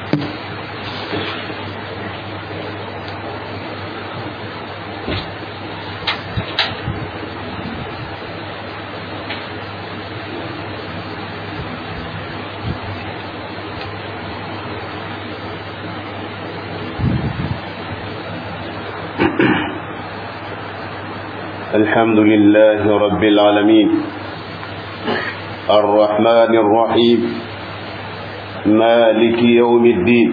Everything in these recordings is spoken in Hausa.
الحمد لله رب العالمين الرحمن الرحيم مالك يوم الدين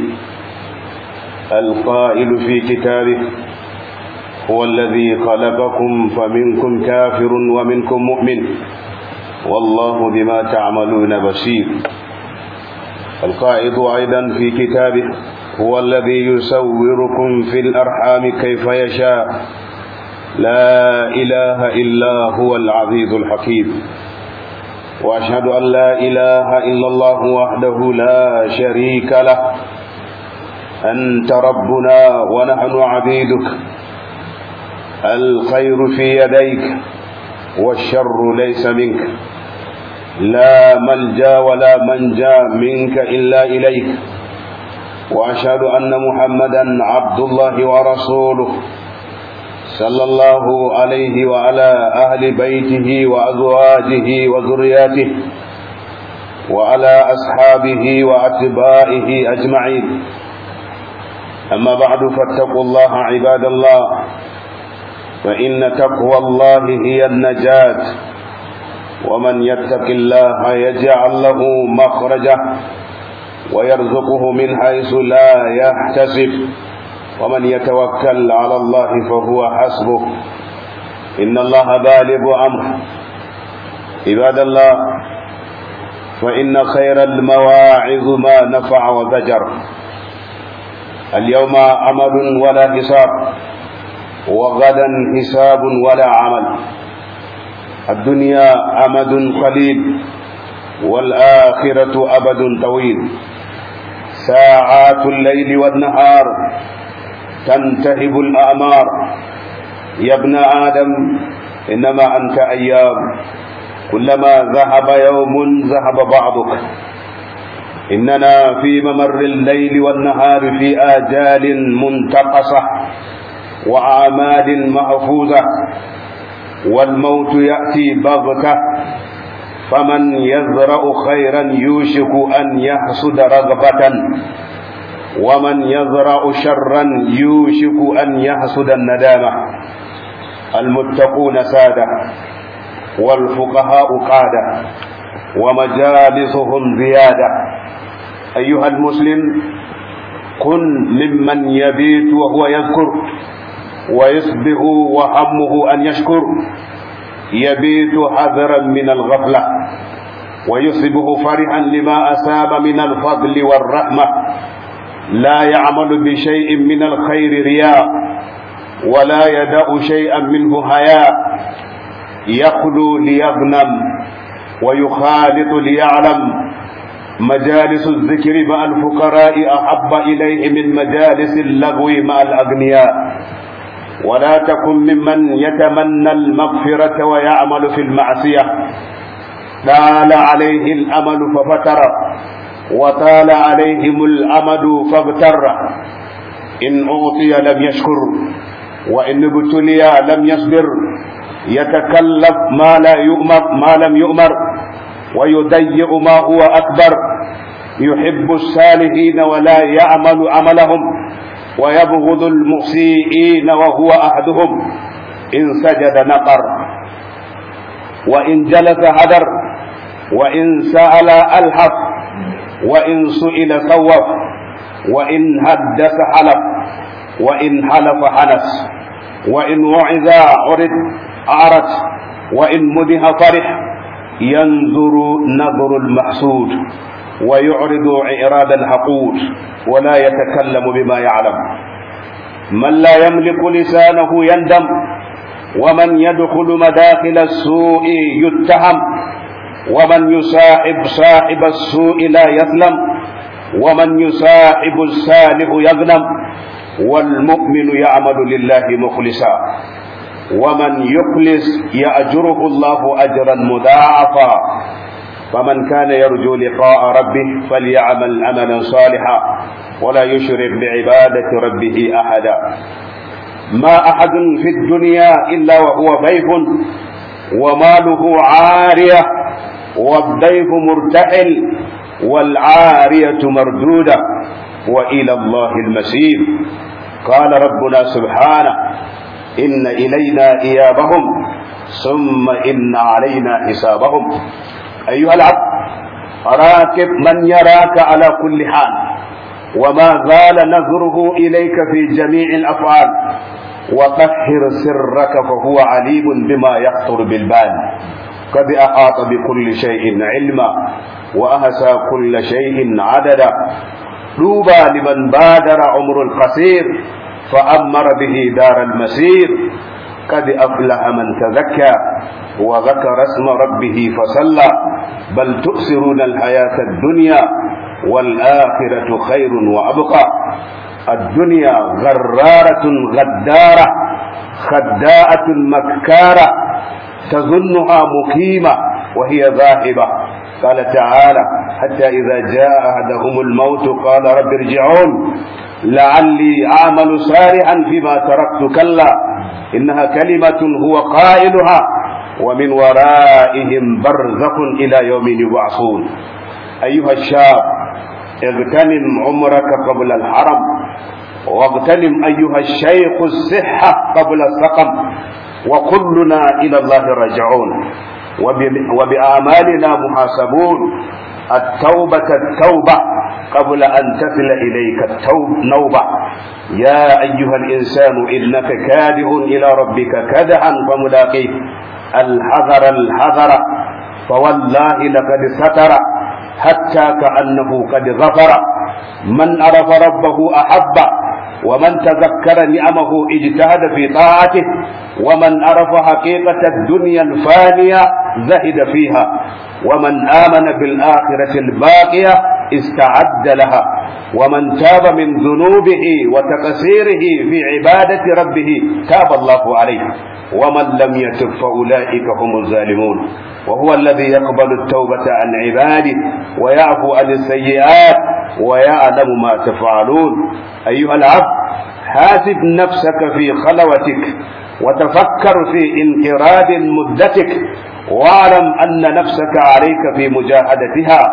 القائل في كتابه هو الذي خلقكم فمنكم كافر ومنكم مؤمن والله بما تعملون بصير القائد أيضا في كتابه هو الذي يسوركم في الأرحام كيف يشاء لا إله إلا هو العزيز الحكيم وأشهد أن لا إله إلا الله وحده لا شريك له أنت ربنا ونحن عبيدك الخير في يديك والشر ليس منك لا ملجا ولا منجا منك إلا إليك وأشهد أن محمدا عبد الله ورسوله صلى الله عليه وعلى أهل بيته وأزواجه وذرياته وعلى أصحابه وأتباعه أجمعين أما بعد فاتقوا الله عباد الله فإن تقوى الله هي النجاة ومن يتق الله يجعل له مخرجا ويرزقه من حيث لا يحتسب ومن يتوكل على الله فهو حسبه إن الله بالغ أمره عباد الله فإن خير المواعظ ما نفع وزجر اليوم عمل ولا حساب وغدا حساب ولا عمل الدنيا أمد قليل والآخرة أبد طويل ساعات الليل والنهار تنتهب الأعمار يا ابن آدم إنما أنت أيام كلما ذهب يوم ذهب بعضك إننا في ممر الليل والنهار في آجال منتقصة وأعمال محفوظة والموت يأتي بغتة فمن يزرع خيرا يوشك أن يحصد رغبة ومن يزرع شرا يوشك أن يحصد الندامة المتقون سادة والفقهاء قادة ومجالسهم زيادة أيها المسلم كن ممن يبيت وهو يذكر ويصبح وهمه أن يشكر يبيت حذرا من الغفلة ويصبح فرحا لما أساب من الفضل والرحمة لا يعمل بشيء من الخير رياء ولا يدع شيئا منه هياء يخلو ليغنم ويخالط ليعلم مجالس الذكر مع الفقراء أحب إليه من مجالس اللغو مع الأغنياء ولا تكن ممن يتمنى المغفرة ويعمل في المعصية طال عليه الأمل ففتر وطال عليهم الأمد فاغتر إن أعطي لم يشكر وإن ابتلي لم يصبر يتكلف ما لا يؤمر ما لم يؤمر ويضيع ما هو أكبر يحب الصالحين ولا يعمل عملهم ويبغض المسيئين وهو أحدهم إن سجد نقر وإن جلس هدر وإن سأل ألحف وإن سئل صوف وإن حدث حلف وإن حلف حنس وإن وعظ عرض أعرج وإن مدح فرح ينظر نظر المحسود ويعرض إعراض الحقود ولا يتكلم بما يعلم من لا يملك لسانه يندم ومن يدخل مداخل السوء يتهم ومن يصاحب صاحب السوء لا يظلم ومن يصاحب الصالح يغنم والمؤمن يعمل لله مخلصا ومن يخلص يأجره الله أجرا مضاعفا فمن كان يرجو لقاء ربه فليعمل عملا صالحا ولا يشرك بعبادة ربه أحدا ما أحد في الدنيا إلا وهو ضيف وماله عارية والضيف مرتحل والعارية مردودة وإلى الله المسير قال ربنا سبحانه إن إلينا إيابهم ثم إن علينا حسابهم أيها العبد راكب من يراك على كل حال وما زال نظره إليك في جميع الأفعال وطهر سرك فهو عليم بما يخطر بالبال قد أحاط بكل شيء علما وأهسى كل شيء عددا طوبى لمن بادر عمر القصير فأمر به دار المسير قد أفلح من تزكى وذكر اسم ربه فصلى بل تؤثرون الحياة الدنيا والآخرة خير وأبقى الدنيا غرارة غدارة خداءة مكارة تظنها مقيمة وهي ذاهبة قال تعالى حتى إذا جاء أحدهم الموت قال رب ارجعون لعلي أعمل صالحا فيما تركت كلا إنها كلمة هو قائلها ومن ورائهم برزخ إلى يوم يبعثون أيها الشاب اغتنم عمرك قبل الحرم واغتنم أيها الشيخ الصحة قبل السقم وكلنا إلى الله راجعون وبأعمالنا محاسبون التوبة التوبة قبل أن تصل إليك التوب نوبة يا أيها الإنسان إنك كادح إلى ربك كدحا فملاقيه الحذر الحذر فوالله لقد ستر حتى كأنه قد غفر من عرف ربه أحب ومن تذكر نعمه اجتهد في طاعته ومن عرف حقيقة الدنيا الفانية زهد فيها ومن آمن بالآخرة الباقية استعد لها ومن تاب من ذنوبه وتقصيره في عبادة ربه تاب الله عليه ومن لم يتب فأولئك هم الظالمون وهو الذي يقبل التوبة عن عباده ويعفو عن السيئات ويعلم ما تفعلون أيها العبد حاسب نفسك في خلوتك وتفكر في انقراض مدتك واعلم أن نفسك عليك في مجاهدتها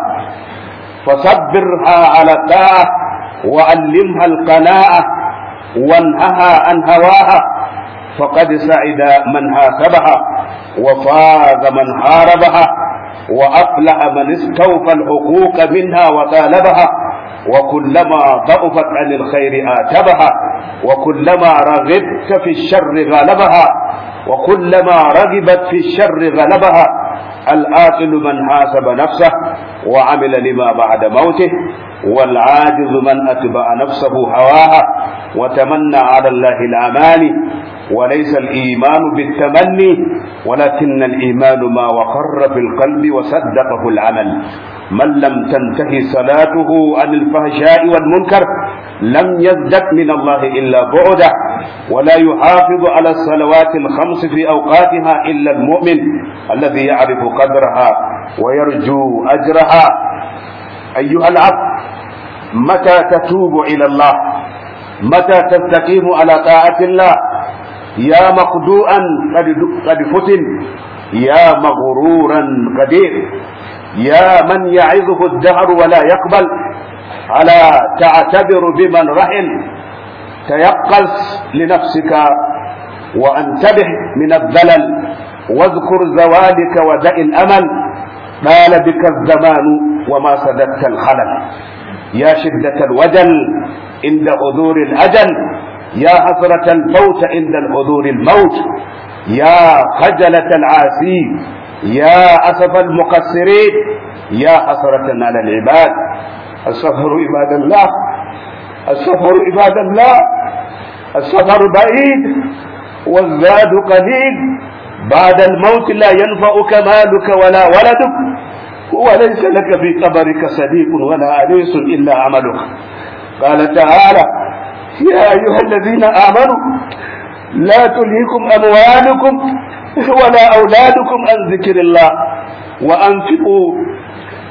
فصبرها على الطاعة وعلمها القناعة وانهها عن هواها فقد سعد من حاسبها وفاز من حاربها وأفلح من استوفى الحقوق منها وطالبها وكلما ضعفت عن الخير آتبها وكلما رغبت في الشر غلبها وكلما رغبت في الشر غلبها الآكل من حاسب نفسه وعمل لما بعد موته والعاجز من أتبع نفسه هواها وتمنى على الله الأماني وليس الإيمان بالتمني ولكن الإيمان ما وقر في القلب وصدقه العمل من لم تنتهي صلاته عن الفحشاء والمنكر لم يزدد من الله إلا بعده ولا يحافظ على الصلوات الخمس في أوقاتها إلا المؤمن الذي يعرف قدرها ويرجو أجرها أيها العبد متى تتوب إلى الله متى تستقيم على طاعة الله يا مخدوعا قد قد فتن يا مغرورا قدير يا من يعظه الدهر ولا يقبل على تعتبر بمن رحل تيقظ لنفسك وانتبه من الذلل واذكر زوالك ودع الامل طال بك الزمان وما سددت الخلل يا شدة الوجل عند حضور الأجل يا حسرة الفوت عند الحضور الموت يا خجلة العاسي يا أسف المقصرين يا حسرة على العباد السفر عباد الله السفر عباد الله السفر بعيد والزاد قليل بعد الموت لا ينفعك مالك ولا ولدك وليس لك في قبرك صديق ولا أنيس إلا عملك قال تعالى يا أيها الذين آمنوا لا تلهكم أموالكم ولا أولادكم عن ذكر الله وأنفقوا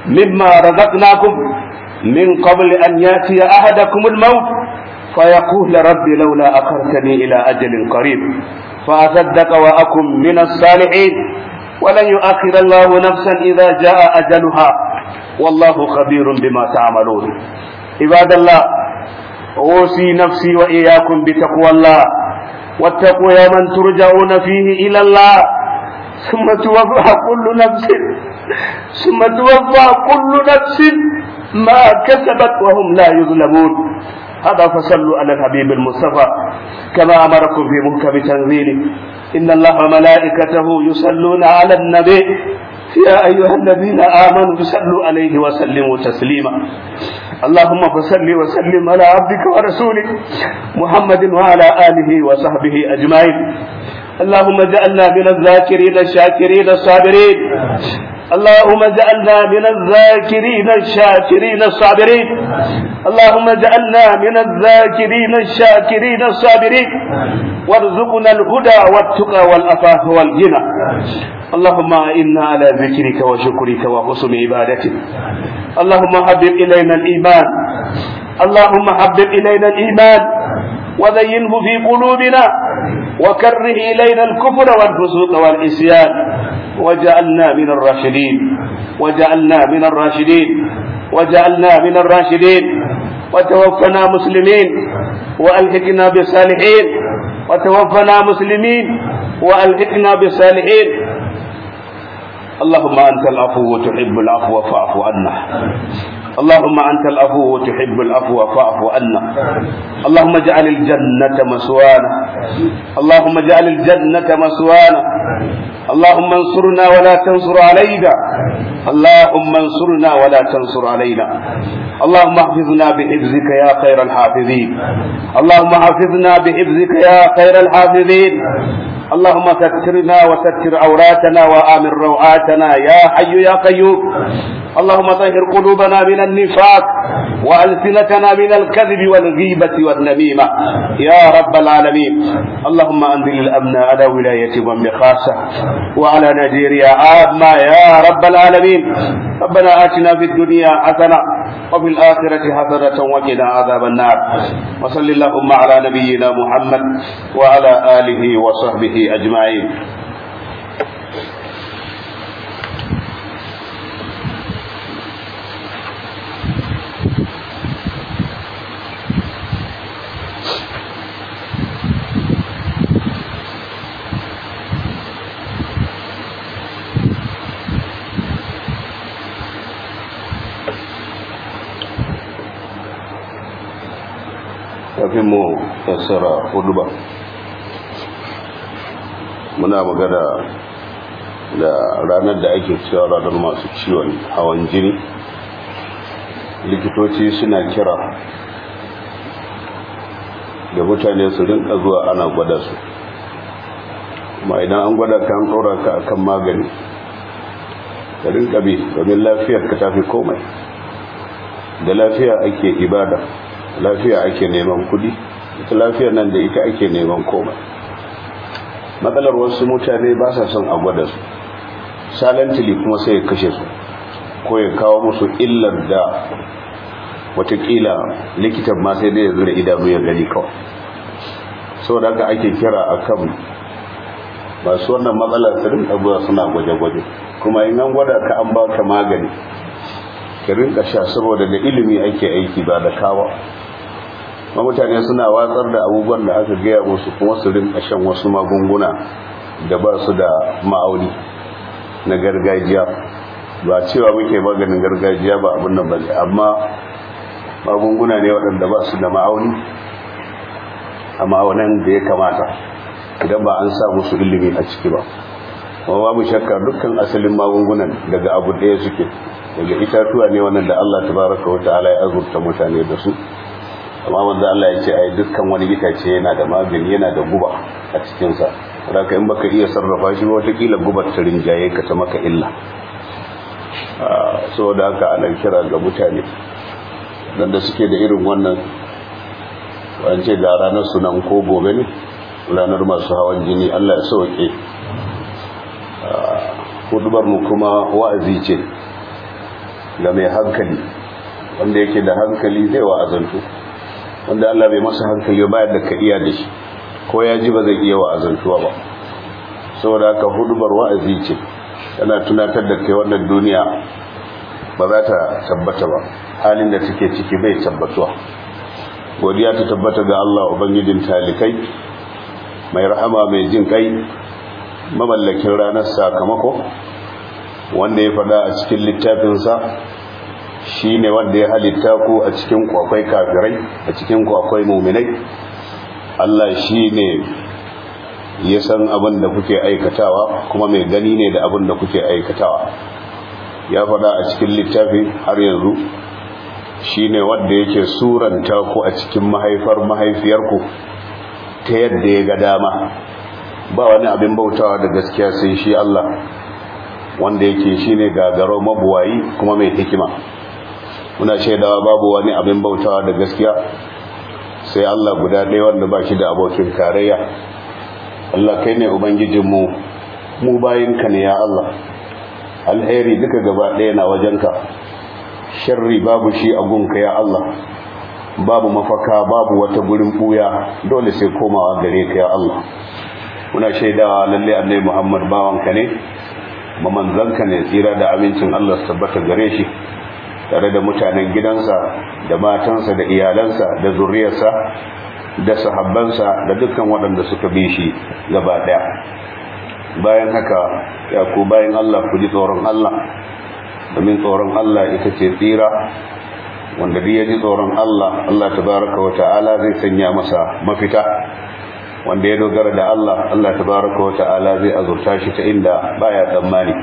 مما رزقناكم من قبل أن يأتي أحدكم الموت فيقول رب لولا أخرتني إلى أجل قريب فأصدق وأكن من الصالحين ولن يؤخر الله نفسا إذا جاء أجلها والله خبير بما تعملون عباد الله أوصي نفسي وإياكم بتقوى الله واتقوا يوما ترجعون فيه إلى الله ثم توفى كل نفس ثم توفى كل نفس ما كسبت وهم لا يظلمون هذا فصلوا على الحبيب المصطفى كما أمركم في محكم تنزيله إن الله وملائكته يصلون على النبي يا أيها الذين آمنوا صلوا عليه وسلموا تسليما اللهم فصل وسلم على عبدك ورسولك محمد وعلى آله وصحبه أجمعين اللهم اجعلنا من الذاكرين الشاكرين الصابرين اللهم اجعلنا من الذاكرين الشاكرين الصابرين اللهم اجعلنا من الذاكرين الشاكرين الصابرين وارزقنا الهدى والتقى والعفاف والغنى اللهم إنا على ذكرك وشكرك وحسن عبادتك اللهم حبب إلينا الإيمان اللهم حبب إلينا الإيمان وزينه في قلوبنا وكره إلينا الكفر والفسوق والعصيان وجعلنا من الراشدين وجعلنا من الراشدين وجعلنا من الراشدين وتوفنا مسلمين وألحقنا بالصالحين وتوفنا مسلمين وألحقنا بالصالحين اللهم أنت العفو تحب العفو فاعف عنا اللهم أنت العفو تحب العفو فاعف عنا اللهم اجعل الجنة مسوانا اللهم اجعل الجنة مسوانا اللهم انصرنا ولا تنصر علينا اللهم انصرنا ولا تنصر علينا اللهم احفظنا بحفظك يا خير الحافظين اللهم حفظنا بحفظك يا خير الحافظين اللهم سترنا وستر عوراتنا وآمن روعاتنا يا حي يا قيوم اللهم طهر قلوبنا من النفاق وألسنتنا من الكذب والغيبة والنميمة يا رب العالمين اللهم أنزل الأمن على ولاية بن خاصة وعلى نيجيريا عامة يا رب العالمين ربنا آتنا في الدنيا حسنة وفي الآخرة حسنة وقنا عذاب النار وصل اللهم على نبينا محمد وعلى آله وصحبه أجمعين kafin mu fassara huduba muna magana da ranar da ake cewa ranar masu ciwon hawan jini likitoci suna kira da mutane su rinka zuwa ana gwada su kuma idan an gwada ka an tsora ka akan magani ka rinka bi domin lafiyar ka tafi komai da lafiya ake ibada lafiya ake neman kudi ita lafiyar nan da ita ake neman komai matsalar wasu mutane ba sa son a gwada su silently kuma sai ya kashe su ko ya kawo musu illar da watakila likitan ma sai dai ya zura idanu ya gani kawai saboda haka ake kira akan masu wannan matsalar su rinka zuwa suna gwaje-gwaje kuma in an gwada ka an baka magani ka rinka sha saboda da ilimi ake aiki ba da kawa ma mutane suna watsar da abubuwan da aka gaya musu kuma su rinka shan wasu magunguna da ba su da ma'auni na gargajiya ba cewa muke maganin gargajiya ba abin nan bane amma magunguna ne waɗanda ba su da ma'auni a ma'aunan da ya kamata idan ba an sa musu ilimi a ciki ba kuma babu shakka dukkan asalin magungunan daga abu ɗaya suke daga itatuwa ne wannan da Allah tabaraka wa ta'ala ya azurta mutane da su amma wanda Allah ya ce ai dukkan wani itace yana da magani yana da guba a cikin sa saboda in baka iya sarrafa shi ba wata kila gubar ta rinjaye ka ta maka illa saboda haka ana kira ga mutane dan da suke da irin wannan wance ga ranar sunan ko gobe ne ranar masu hawan jini Allah ya sauke hudubar mu kuma wa'azi ce ga mai hankali wanda yake da hankali zai wa'azantu wanda Allah bai masa hankali ba yadda ka iya da shi ko ya ji ba zai iya wa'azantuwa ba saboda haka hudubar wa'azi ce tana tunatar da kai wannan duniya ba za ta tabbata ba halin da take ciki bai tabbatuwa godiya ta tabbata ga Allah ubangijin talikai mai rahama mai jin kai mamallakin ranar sakamako wanda ya fada a cikin littafinsa shi ne wanda ya halitta ku a cikin kwakwai kafirai a cikin kwakwai muminai Allah shi ne ya san abin da kuke aikatawa kuma mai gani ne da abin da kuke aikatawa ya fada a cikin littafi har yanzu shi ne wanda yake suranta ku a cikin mahaifar mahaifiyarku ta yadda ya ga dama ba wani abin bautawa da gaskiya sai shi Allah wanda yake shine gagaro mabuwayi kuma mai hikima muna shaidawa babu wani abin bautawa da gaskiya sai Allah guda ɗaya wanda ba shi da abokin tarayya Allah kai ne ubangijinmu mu bayinka ne ya Allah alheri duka gaba ɗaya na wajenka sharri babu shi a gunka ya Allah babu mafaka babu wata gurin buya dole sai komawa gare ka ya Allah muna shaidawa lalle annabi Muhammad bawanka ne mamanzanka ne tsira da amincin Allah su tabbata gare shi tare da mutanen gidansa da matansa da iyalansa da zuriyarsa da sahabbansa da dukkan waɗanda suka bi shi gaba ɗaya bayan haka ya ku bayan Allah ku ji tsoron Allah domin tsoron Allah ita ce tsira wanda duk ya ji tsoron Allah Allah tabaraka wa ta'ala zai sanya masa mafita wanda ya dogara da Allah Allah tabaraka wa ta'ala zai azurta shi ta inda baya tsammani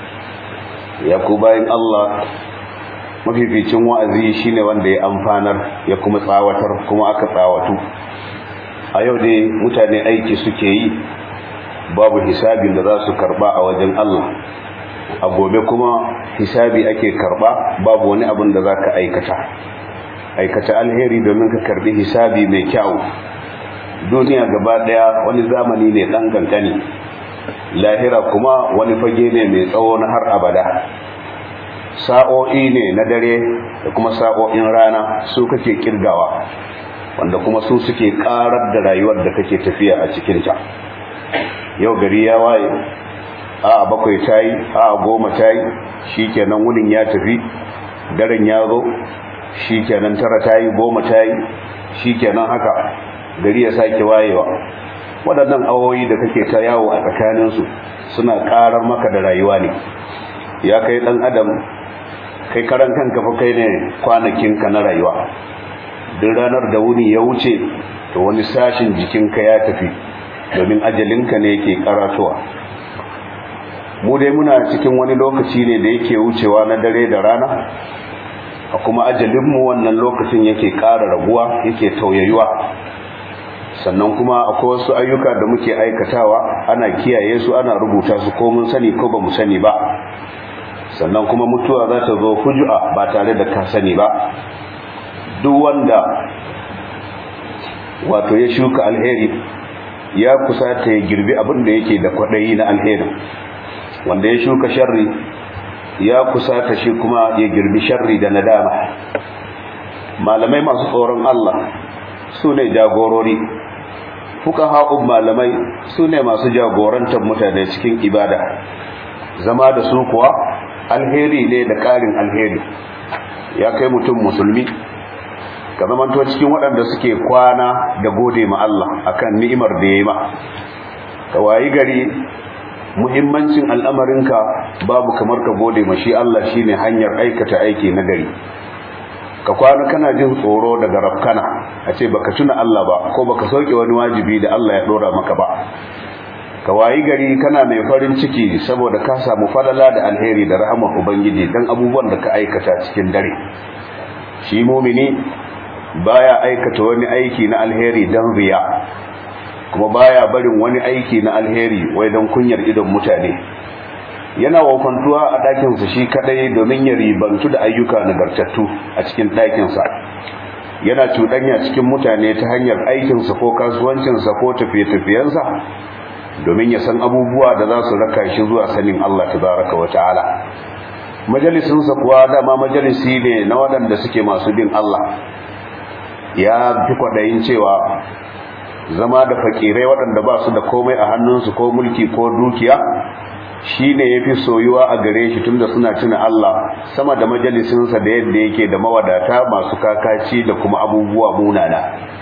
ya ku bayan Allah mafificin wa'azi shine wanda ya amfanar ya kuma tsawatar kuma aka tsawatu a yau dai mutane aiki suke yi babu hisabin da za su karba a wajen Allah a gobe kuma hisabi ake karba babu wani abin da za ka aikata aikata alheri domin ka karbi hisabi mai kyau duniya gaba daya wani zamani ne dan kankani lahira kuma wani fage ne mai tsawo na har abada sa'o'i ne na dare da kuma sa'o'in rana su kake kirgawa wanda kuma su suke karar da rayuwar da kake tafiya a cikinta yau gari ya waye a bakwai ta yi a goma ta yi shi kenan wunin ya tafi daren ya zo shi kenan tara ta yi goma ta yi shi kenan haka gari ya sake wayewa waɗannan awoyi da kake ta yawo a tsakaninsu suna ƙarar maka da rayuwa ne ya kai ɗan adam kai karan kanka fa kai ne kwanakinka na rayuwa duk ranar da wuni ya wuce to wani sashin jikinka ya tafi domin ajalinka ne yake karatowa mu dai muna cikin wani lokaci ne da yake wucewa na dare da rana a kuma ajalinmu wannan lokacin yake ƙara raguwa yake tauyayuwa sannan kuma akwai wasu ayyuka da muke aikatawa ana kiyaye su ana rubuta su ko mun sani ko ba mu sani ba sannan kuma mutuwa za ta zo fujua ba tare da ka sani ba duk wanda wato ya shuka alheri ya kusa ta ya girbi abin da yake da kwaɗayi na alheri wanda ya shuka sharri ya kusa ta shi kuma ya girbi sharri da nadama malamai masu tsoron Allah su ne jagorori fuka haƙun malamai su ne masu jagorantar mutane cikin ibada zama da su kuwa alheri ne da ƙarin alheri ya kai mutum musulmi ka zamanto cikin waɗanda suke kwana da gode ma Allah akan ni'imar da ya yi ma ka wayi gari muhimmancin al'amarinka babu kamar ka gode ma shi Allah shine hanyar aikata aiki na gari ka kwana kana jin tsoro daga rafkana a ce baka tuna Allah ba ko baka sauke wani wajibi da Allah ya dora maka ba ka wayi gari kana mai farin ciki saboda ka samu falala da alheri da rahmar ubangiji dan abubuwan da ka aikata cikin dare shi mumini baya aikata wani aiki na alheri dan riya kuma baya barin wani aiki na alheri wai dan kunyar idon mutane yana wafantuwa a ɗakinsa shi kadai domin ya ribantu da ayyuka nagartattu a cikin ɗakinsa yana cuɗanya cikin mutane ta hanyar aikinsa ko kasuwancinsa ko tafiye-tafiyensa domin ya san abubuwa da za su raka shi zuwa sanin Allah tabaraka wa ta'ala majalisinsa kuwa dama majalisi ne na waɗanda suke masu bin Allah ya fi kwaɗayin cewa zama da fakirai waɗanda ba su da komai a hannunsu ko mulki ko dukiya shi ne ya fi soyuwa a gare shi tunda suna tuna Allah sama da majalisinsa da yadda yake da mawadata masu kakaci da kuma abubuwa munana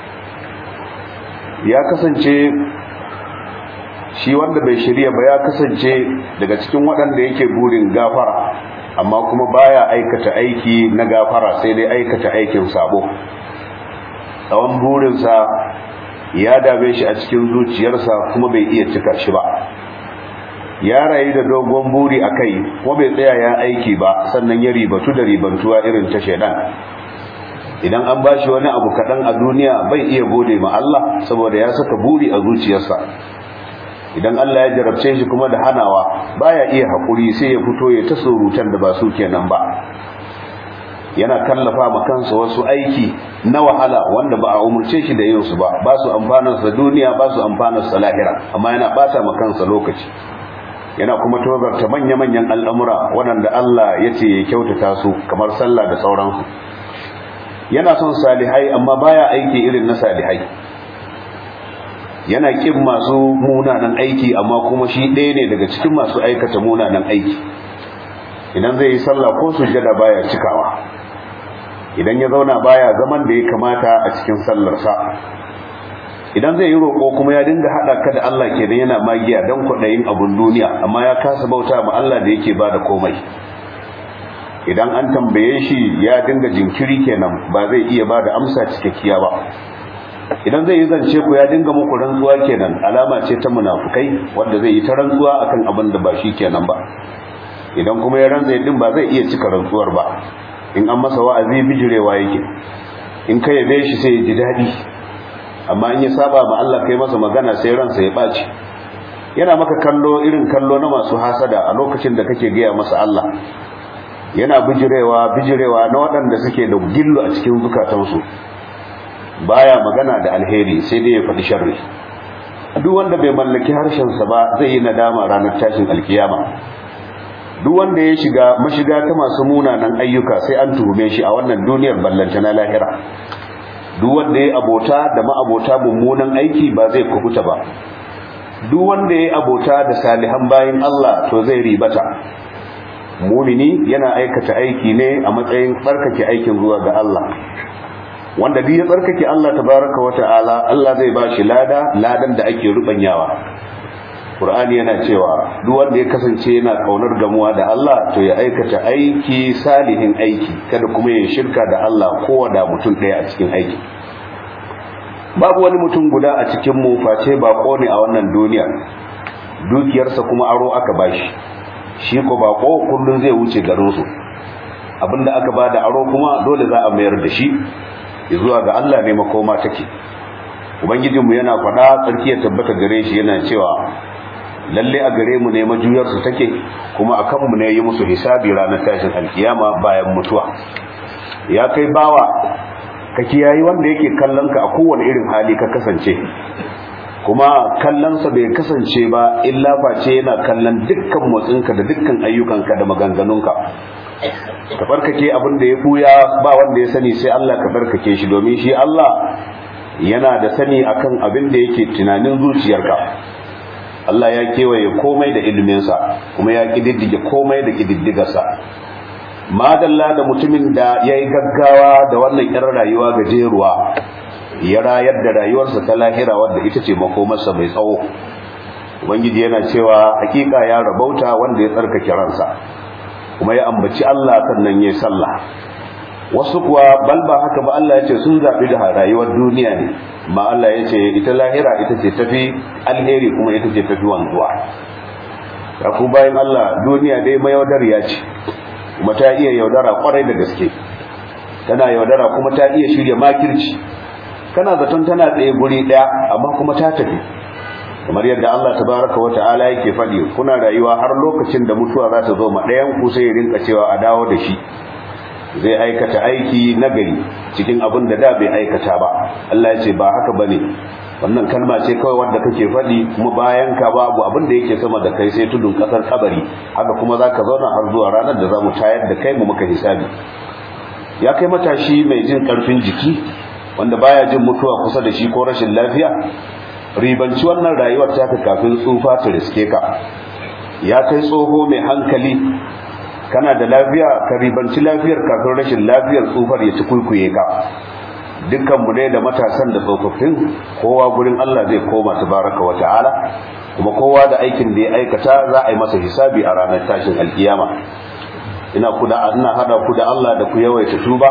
ya kasance shi wanda bai shirya ba ya kasance daga cikin waɗanda yake burin gafara amma kuma baya aikata aiki na gafara sai dai aikata aikin sabo tsawon burinsa ya dame shi a cikin zuciyarsa kuma bai iya cika shi ba ya rayu da dogon buri a kai kuma bai tsaya ya aiki ba sannan ya ribatu da ribantuwa irin ta shaidan idan an ba shi wani abu kaɗan a duniya bai iya gode ma Allah saboda ya saka buri a zuciyarsa idan Allah ya jarabce shi kuma da hanawa baya iya haƙuri sai ya fito ya ta surutan da ba su kenan ba yana kallafa ma kansa wasu aiki na wahala wanda ba a umurce shi da yin su ba ba su amfanar sa duniya ba su amfanar sa lahira amma yana bata ma kansa lokaci yana kuma tozarta manya-manyan al'amura waɗanda Allah ya ce ya kyautata su kamar sallah da sauransu yana son salihai amma baya aiki irin na salihai yana kin masu munanan aiki amma kuma shi ɗaya ne daga cikin masu aikata munanan aiki idan zai yi sallah ko sujjada baya cikawa idan ya zauna baya zaman da ya kamata a cikin sallarsa idan zai yi roƙo kuma ya dinga haɗa ka da Allah kenan yana magiya don kwaɗayin abun duniya amma ya kasa bauta ma Allah da yake ba da komai idan an tambaye shi ya dinga jinkiri kenan ba zai iya ba da amsa cikakkiya ba idan zai yi zance ku ya dinga muku rantsuwa kenan alama ce ta munafukai wanda zai yi ta rantsuwa akan abin da ba shi kenan ba idan kuma ya rantsa din ba zai iya cika rantsuwar ba in an masa wa'azi bijirewa yake in ka yabe shi sai ya ji daɗi amma in ya saba ma Allah kai masa magana sai ransa ya ɓaci yana maka kallo irin kallo na masu hasada a lokacin da kake gaya masa Allah yana bijirewa bijirewa na waɗanda suke da gillo a cikin zukatansu baya magana da alheri sai dai ya faɗi sharri duk wanda bai mallaki harshensa ba zai yi nadama ranar tashin alkiyama duk wanda ya shiga mashiga ta masu munanan ayyuka sai an tuhume shi a wannan duniyar ballanta na lahira duk wanda ya abota da ma'abota mummunan aiki ba zai kubuta ba duk wanda ya abota da salihan bayin Allah to zai ribata mumini yana aikata aiki ne a matsayin tsarkake aikin zuwa ga Allah wanda duk ya tsarkake Allah tabaraka wa ta'ala Allah zai ba shi lada ladan da ake rubanyawa Qur'ani yana cewa duk wanda ya kasance yana kaunar gamuwa da Allah to ya aikata aiki salihin aiki kada kuma ya shirka da Allah ko da mutum ɗaya a cikin aiki babu wani mutum guda a cikin mu face bako ne a wannan duniya dukiyarsa kuma aro aka bashi shi ko bako kullun zai wuce garin su abinda aka bada aro kuma dole za a mayar da shi zuwa ga Allah ne makoma take ubangijinmu yana faɗa tsarki ya tabbata gare shi yana cewa lalle a gare mu ne majuyarsu take kuma a kanmu ne yi musu hisabi ranar tashin alkiyama bayan mutuwa ya kai bawa ka kiyayi wanda yake kallon ka a kowane irin hali ka kasance kuma kallonsa bai kasance ba illa face yana kallon dukkan motsinka da dukkan ayyukanka da maganganunka ka barkake abin da ya buya ba wanda ya sani sai Allah ka barkake shi domin shi Allah yana da sani akan abin da yake tunanin zuciyarka Allah ya kewaye komai da iliminsa kuma ya kididdige komai da kididdigarsa madalla da mutumin da ya yi gaggawa da wannan irin rayuwa gajeruwa ya rayar da rayuwarsa ta lahira wadda ita ce makomarsa mai tsawo ubangiji yana cewa hakika ya rabauta wanda ya tsarkake ransa kuma ya ambaci Allah sannan ya sallah wasu kuwa bal ba haka ba Allah ya ce sun zaɓi da rayuwar duniya ne ma Allah ya ce ita lahira ita ce tafi alheri kuma ita ce tafi wanzuwa ya ku bayan Allah duniya dai mayaudar ya ce kuma ta iya yaudara kwarai da gaske tana yaudara kuma ta iya shirya makirci kana zaton tana tsaye guri ɗaya amma kuma ta tafi kamar yadda Allah tabaraka wa ta'ala yake faɗi kuna rayuwa har lokacin da mutuwa za ta zo ma ɗayan ku sai ya rinka cewa a dawo da shi zai aikata aiki nagari cikin abin da da bai aikata ba Allah ya ce ba haka bane wannan kalma ce kawai wanda kake faɗi kuma bayan ka babu abin da yake sama da kai sai tudun ƙasar kabari haka kuma za ka zauna har zuwa ranar da za mu tayar da kai mu muka hisabi ya kai matashi mai jin ƙarfin jiki wanda baya jin mutuwa kusa da shi ko rashin lafiya ribanci wannan rayuwar taka kafin tsufa ta riske ka ya kai tsoho mai hankali kana da lafiya ka ribanci lafiyar kafin rashin lafiyar tsufar ya ci kuikuye ka dukkanmu ne da matasan da tsofaffin kowa gurin Allah zai koma tabaraka wa ta'ala kuma kowa da aikin da ya aikata za a yi masa hisabi a ranar tashin alkiyama ina ku da ina hada ku da Allah da ku yawaita tuba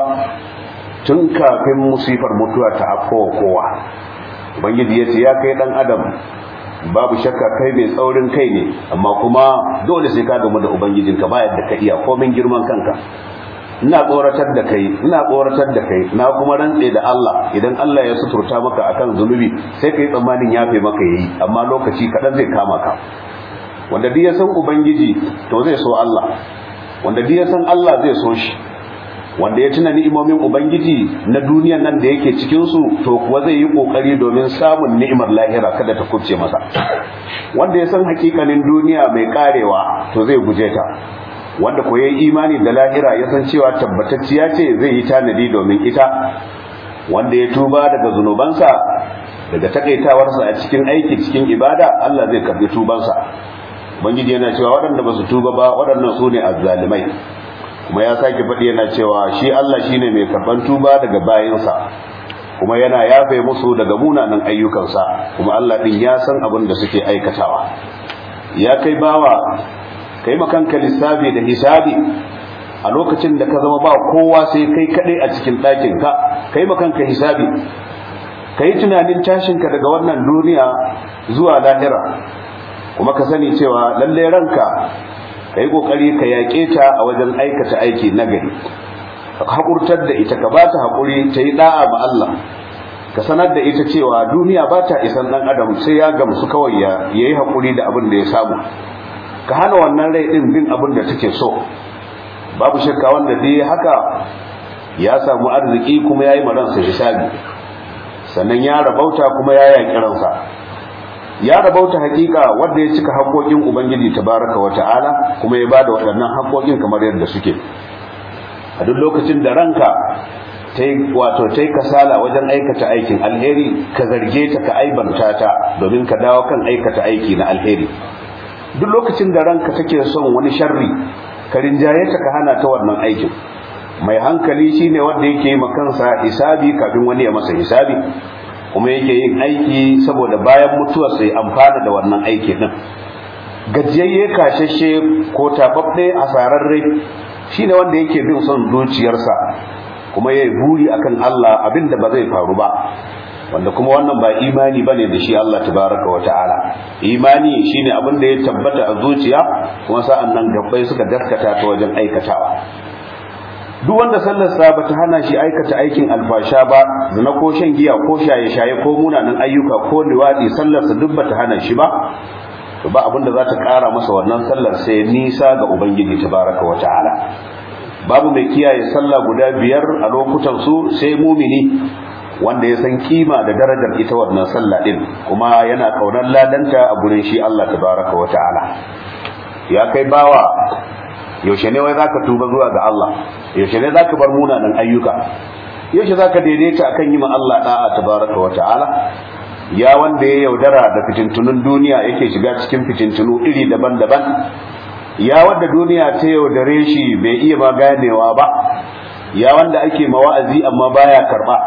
tun kafin musifar mutuwa ta afkowa kowa ubangiji ya ce ya kai dan adam babu shakka kai mai tsaurin kai ne amma kuma dole sai ka gamu da ubangijinka ba yadda ka iya komin girman kanka ina tsoratar da kai ina tsoratar da kai na kuma rantse da Allah idan Allah ya suturta maka akan zunubi sai kai tsammanin yafe maka yayi amma lokaci kadan zai kama ka wanda duk ya san ubangiji to zai so Allah wanda duk ya san Allah zai so shi wanda ya tuna ni'imomin ubangiji na duniyan nan da yake cikin su to kuwa zai yi kokari domin samun ni'imar lahira kada ta kubce masa wanda ya san hakikanin duniya mai karewa to zai guje ta wanda ko yayi imani da lahira ya san cewa tabbatacciya ce zai yi tanadi domin ita wanda ya tuba daga zunubansa daga takaitawarsa a cikin aiki cikin ibada Allah zai karbi tubansa ubangiji yana cewa waɗanda ba su tuba ba waɗannan su ne azzalimai kuma ya sake faɗi yana cewa shi Allah shine mai karban tuba daga bayinsa kuma yana yafe musu daga munanan ayyukansa kuma Allah din ya san abin da suke aikatawa ya kai bawa kai makanka lissafi da hisabi a lokacin da ka zama ba kowa sai kai kaɗai a cikin ɗakinka kai makanka hisabi kai tunanin tashinka daga wannan duniya zuwa lahira kuma ka sani cewa lalle ranka ka yi ƙoƙari ka yaƙe ta a wajen aikata aiki nagari ka haƙurtar da ita ka ba ta haƙuri ta yi ɗa'a ma Allah ka sanar da ita cewa duniya ba ta isan ɗan adam sai ya gamsu kawai ya yi haƙuri da abin da ya samu ka hana wannan rai ɗin bin abin da take so babu shakka wanda dai haka ya samu arziki kuma ya yi maransa hisabi sannan ya rabauta kuma ya yaƙi ransa ya rabauta hakika wanda ya cika haƙoƙin ubangiji tabaraka wa ta'ala kuma ya bada waɗannan haƙoƙin kamar yadda suke a duk lokacin da ranka wato ta yi kasala wajen aikata aikin alheri ka zarge ta ka aibanta ta domin ka dawo kan aikata aiki na alheri duk lokacin da ranka take son wani sharri ka rinjaye ta ka hana ta wannan aikin mai hankali shine wanda yake yi kansa hisabi kafin wani ya masa hisabi kuma yake yin aiki saboda bayan mutuwar sai amfana da wannan aiki din gajiyayye kashashe ko tababbe asararre shine wanda yake bin son zuciyarsa kuma yayi buri akan Allah abinda ba zai faru ba wanda kuma wannan ba imani bane da shi Allah tabaraka wa ta'ala imani shine abin da ya tabbata a zuciya kuma sa'an nan gabbai suka gaskata ta wajen aikatawa duk wanda sallarsa bata hana shi aikata aikin alfasha ba zina ko shan giya ko shaye-shaye ko munanan ayyuka ko liwadi sallarsa duk bata hana shi ba to ba abin da za ta kara masa wannan sallar sai nisa ga ubangiji tabaraka wa ta'ala babu mai kiyaye sallah guda biyar a lokutan su sai mumini wanda ya san kima da darajar ita wannan sallah din kuma yana kaunar ladanta a gurin shi Allah tabaraka wa ta'ala ya kai bawa yaushe ne wai zaka tuba zuwa ga Allah yaushe ne zaka bar munanan ayyuka yaushe zaka daidaita akan yi ma Allah da'a tabaraka wa ta'ala ya wanda ya yaudara da fitintunun duniya yake shiga cikin fitintunu iri daban-daban ya wanda duniya ta yaudare shi bai iya ma ganewa ba ya wanda ake mawa'azi amma baya karba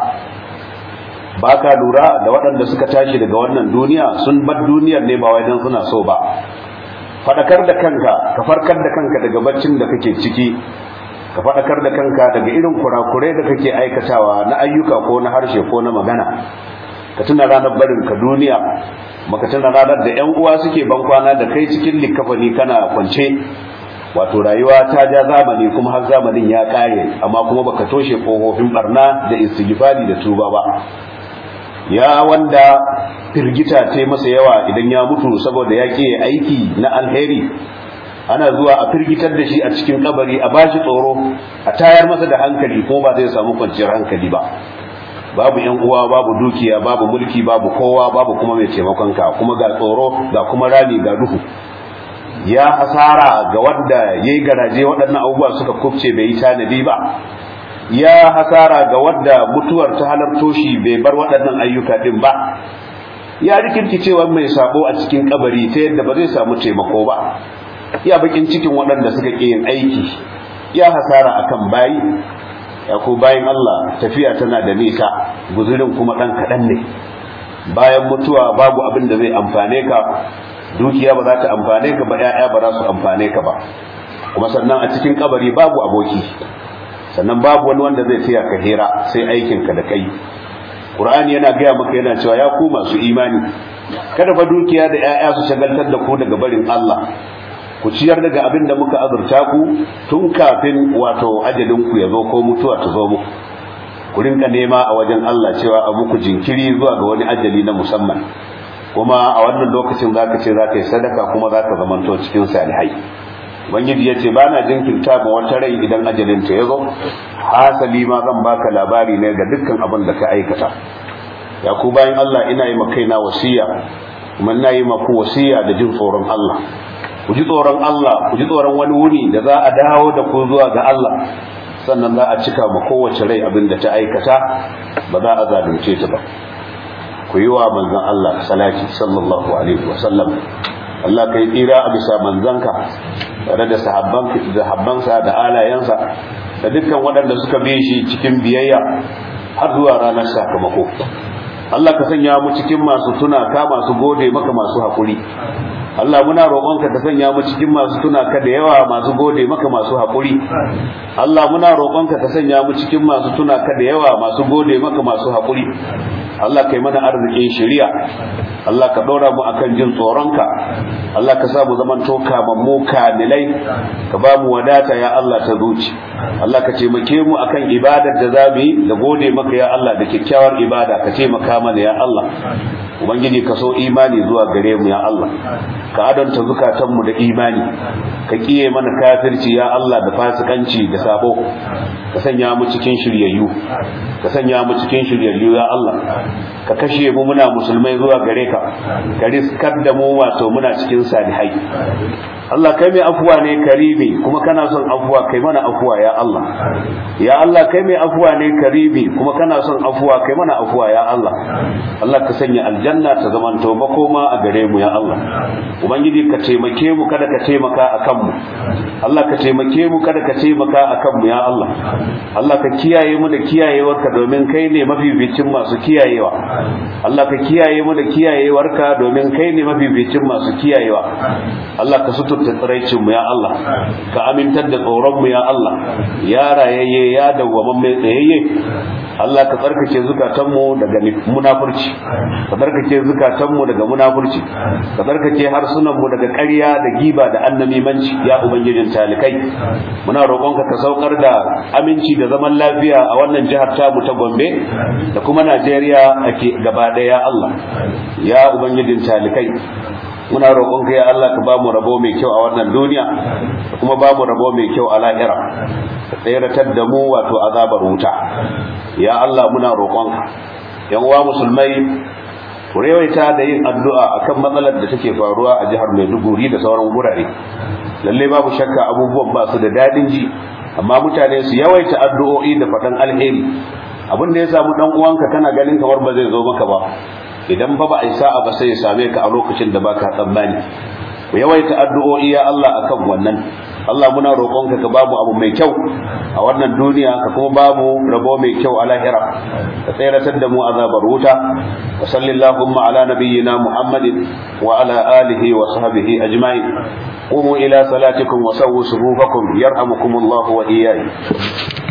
baka lura da waɗanda suka tashi daga wannan duniya sun bar duniyar ne ba wai dan suna so ba fadakar da kanka ka farkar da kanka daga baccin da kake ciki ka fadakar da kanka daga irin kurakurai da kake aikatawa na ayyuka ko na harshe ko na magana ka tuna ranar barin ka duniya maka tuna ranar da yan uwa suke ban kwana da kai cikin likafani kana kwance wato rayuwa ta ja zamani kuma har zamanin ya kare amma kuma baka toshe kofofin barna da istighfari da tuba ba ya wanda firgita ta masa yawa idan ya mutu saboda ya ke aiki na alheri ana zuwa a firgitar da shi a cikin kabari a bashi tsoro a tayar masa da hankali ko ba zai samu kwanciyar hankali ba babu yan uwa babu dukiya babu mulki babu kowa babu kuma mai taimakon ka kuma ga tsoro ga kuma rami ga duhu ya hasara ga wanda yayi garaje waɗannan abubuwa suka kufce bai yi tanadi ba ya hasara ga wanda mutuwar ta halarto shi bai bar waɗannan ayyuka din ba ya rikirkicewa mai sabo a cikin kabari ta yadda ba zai samu taimako ba ya bakin cikin waɗanda suka ƙi yin aiki ya hasara akan bayi ya ko bayin Allah tafiya tana da nisa guzurin kuma ɗan kaɗan ne bayan mutuwa babu abin da zai amfane ka dukiya ba za ta amfane ka ba ƴaƴa ba za su amfane ka ba kuma sannan a cikin kabari babu aboki sannan babu wani wanda zai taya ka hira sai aikin ka da kai Qur'ani yana gaya maka yana cewa ya ku masu imani kada fa dukiya da ƴaƴa su shagaltar da ku daga barin Allah ku ciyar daga abin da muka azurta ku tun kafin wato ajalin ku ya zo ko mutuwa ta zo muku ku rinka nema a wajen Allah cewa a muku jinkiri zuwa ga wani ajali na musamman kuma a wannan lokacin zaka ce zaka yi sadaka kuma zaka zamanto cikin salihai ubangiji ya ce ba na jinkirta ma wata rai idan ajalin ta ya zo hasali ma zan baka labari ne ga dukkan abin da ka aikata ya ku bayan Allah ina yi makaina wasiya kuma ina yi maku wasiya da jin tsoron Allah ku ji tsoron Allah ku ji tsoron wani wuni da za a dawo da ku zuwa ga Allah sannan za a cika ma kowace rai abin da ta aikata ba za a zalunce ta ba ku yi wa manzon Allah salati sallallahu alaihi wa sallam Allah kai tsira a bisa manzanka tare da sahabbansa da alayensa da dukkan waɗanda suka bi shi cikin biyayya har zuwa ranar sakamako Allah ka sanya mu cikin masu tuna ka masu gode maka masu haƙuri Allah muna roƙonka ka sanya mu cikin masu tuna ka da yawa masu gode maka masu haƙuri Allah muna roƙonka ka sanya mu cikin masu tuna ka da yawa masu gode maka masu haƙuri Allah kai mana arzikin shari'a Allah ka ɗora mu akan jin tsoronka Allah ka sa mu zaman to kamammu kamilai ka ba mu wadata ya Allah ta zuci Allah ka taimake mu akan ibadar da za mu yi da gode maka ya Allah da kyakkyawar ibada ka taimaka mana ya Allah ubangiji ka so imani zuwa gare mu ya Allah ka adanta zukatanmu da imani ka kiye mana kafirci ya Allah da fasikanci da sabo ka sanya mu cikin shiryayyu ka sanya mu cikin shiryayyu ya Allah ka kashe mu muna musulmai zuwa gare ka ka riskar da mu wato muna cikin salihai Allah kai mai afuwa ne karimi kuma kana son afuwa kai mana afuwa ya Allah ya Allah kai mai afuwa ne karimi kuma kana son afuwa kai mana afuwa ya Allah Allah ka sanya aljanna ta zamanto makoma a gare mu ya Allah ubangiji ka taimake mu kada ka taimaka akan mu Allah ka taimake mu kada ka taimaka akan mu ya Allah Allah ka kiyaye mu da kiyayewarka domin kai ne mafificin masu kiyayewa Allah ka kiyaye mu da kiyayewarka domin kai ne mafificin masu kiyayewa Allah ka suturta tsiraicin mu ya Allah ka amintar da tsoron mu ya Allah ya rayayye ya dawwaman mai tsayayye Allah ka tsarkake zukatanmu daga munafurci ka tsarkake zukatanmu daga munafurci ka tsarkake harsunanmu daga ƙarya da giba da annamimanci ya ubangijin talikai muna roƙonka ka saukar da aminci da zaman lafiya a wannan jihar tamu ta Gombe da kuma Najeriya ake gaba ɗaya Allah ya ubangijin talikai muna roƙonka ya Allah ka bamu rabo mai kyau a wannan duniya da kuma bamu rabo mai kyau a lahira ka tseratar da mu wato azabar wuta ya Allah muna roƙonka yan uwa musulmai ku rewaita da yin addu'a akan matsalar da take faruwa a jihar Maiduguri da sauran gurare lalle babu shakka abubuwan ba su da dadin ji amma mutane su yawaita addu'o'i da faɗan alheri abin da ya samu dan uwanka kana ganin kamar ba zai zo maka ba idan fa ba a sa'a ba sai ya same ka a lokacin da baka tsammani ku yawaita addu'o'i ya Allah akan wannan Allah muna roƙonka ka bamu abu mai kyau a wannan duniya ka kuma bamu rabo mai kyau a lahira ka tseratar da mu azabar wuta wa sallallahu ala nabiyyina muhammadin wa ala alihi wa sahbihi ajma'in قوموا إلى صلاتكم وسووا صفوفكم يرحمكم الله وإياكم